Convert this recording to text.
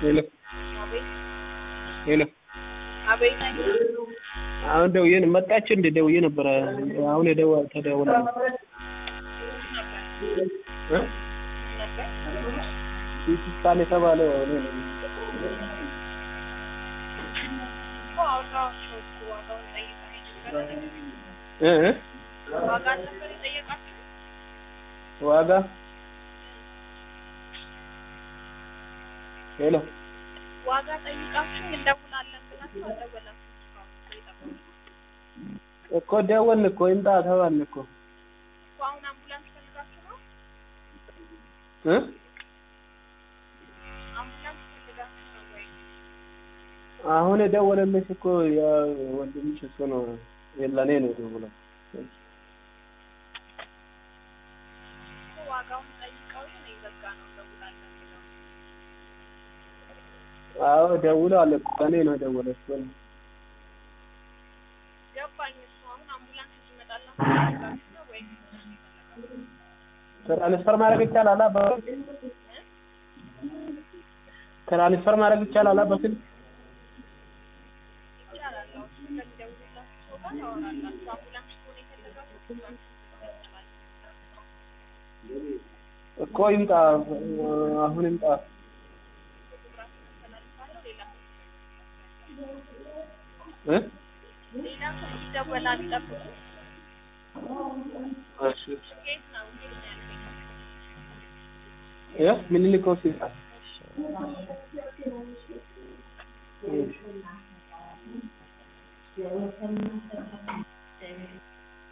ሄሎ አቤት ሄሎ አቤት አሁን ደውዬ ነው መጣች እንደ ደውዬ ነበረ አሁን የደዋ ተደውላ ነበር እ ነበር ሲቲ ስካን የተባለው እኔ ነኝ። እኮ አውራቸው እኮ ዋጋውን ጠይቀኸኝ ነበረ እ እ ዋጋ ነበር የጠየቃችሁ ዋጋ ሄሎ ዋጋ ጠይቃችሁ እንደውላለን ብላችሁ አልደወላችሁም እስካሁን የጠበቁ እኮ ደወልን እኮ ይምጣ ተባልን እኮ እኮ አሁን አምቡላንስ ፈልጋችሁ ነው እ አምቡላንስ ፈልጋችሁ ነው ወይ አሁን የደወለልሽ እኮ ያ ወንድምሽ እሱ ነው ለእኔ ነው የደወለው እኮ ዋጋውን ጠይቀው እኔ በቃ ነው እንደውላለን ብለው አዎ ደውለዋል እኮ ለእኔ ነው የደወለው እሱ ነው ገባኝ እሱ አሁን አምቡላንስ እንዲመጣላችሁ ፈልጋችሁ ነው ወይ ትራንስፈር ማድረግ ይቻላል አ በስልክ ትራንስፈር ማድረግ ይቻላል አ በስልክ ይቻላል አዎ እሱ ከሚደውልላችሁ ሰው ጋር ታወራላችሁ አምቡላንስ ከሆነ የፈለጋችሁ አምቡላንስ ይመጣላል እኮ ይምጣ አሁን ይምጣ ፎቶግራፍ ተላልፋለሁ ሌላ እ ሌላ ሰው ይደወላል ጠብቁ እሺ ኬት ነው ኬት ነው ያልከኝ እ ምኒልክ ሆስፒታል እሺ